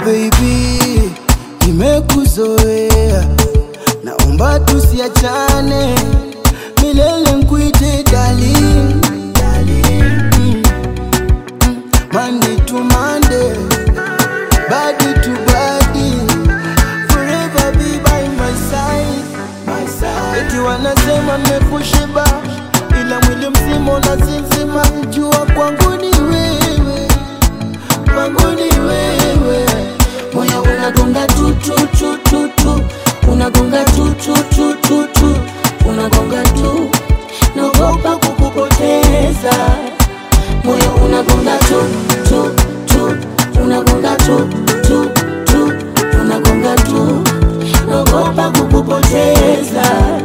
baby, nimekuzoea, naomba tusiachane milele, nkuite darling, darling. Mm. Mm. Monday to Monday, body to body, forever be by my side, my side. Eti wanasema nimekushiba, ila mwili mzima unasinzima, jua kwangu ni wewe kwangu ni wewe, moyo unagonga tu tu tu tu tu, unagonga tu tu tu tu tu, unagonga tu, naogopa kukupoteza. Moyo unagonga tu tu tu, unagonga tu tu tu, unagonga tu, naogopa kukupoteza.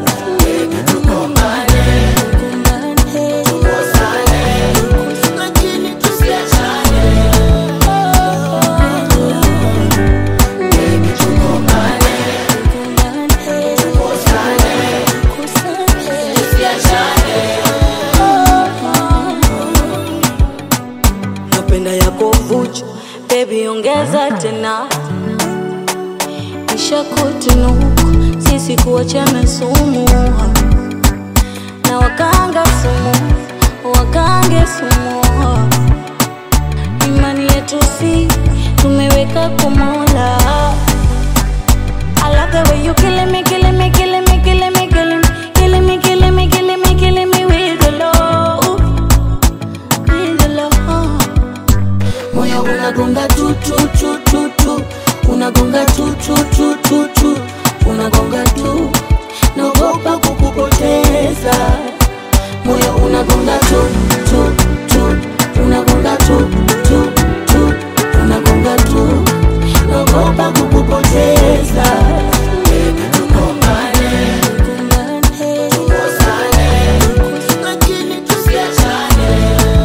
lakini tusiachane. napenda yako vuchu bebi ongeza tena isha kutunuku sisi kuachana sumu na wakanga sumu wakange sumu imani yetu si tumeweka kumola I love the way you killing me, killing me, killing me, killing me, killing me, killing me, killing me, killing me, killing me with the love, with the love. Moyo unagonga tu tu tu tu tu, unagonga tu tu tu tu tu, unagonga tu, naogopa kukupoteza. Moyo unagonga tu tu tu, unagonga tu tu tu, unagonga tu, naogopa kukupoteza. lakini tusiachane.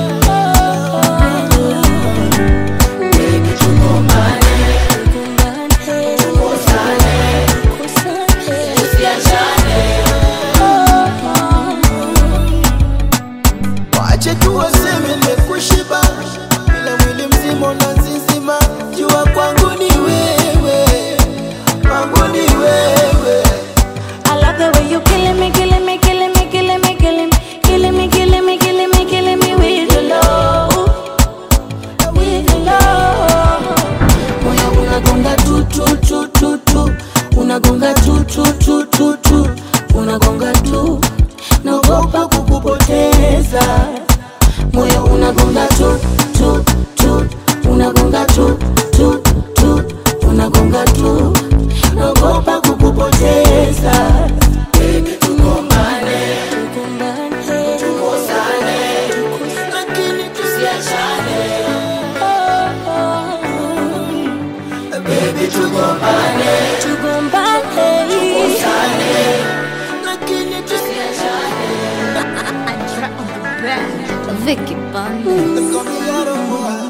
Wache tu waseme nimekushiba, ila mwili mzima unazizima. Jua kwangu ni wewe, kwangu ni wewe. I love the way you killing me, killing me, killing me, killing me, killing me, killing me, killing me, killing me, killing me with your love, with your love. Moyo unagonga tu tu tu tu tu, unagonga tu tu tu tu tu, unagonga tu, naogopa kukupoteza. Moyo unagonga tu tu tu, unagonga tu tu tu, unagonga tu, naogopa kukupoteza. lakini tusiachane. Baby, tugombane, lakini tusiachane. Vicky Bunny. Nakwambia roho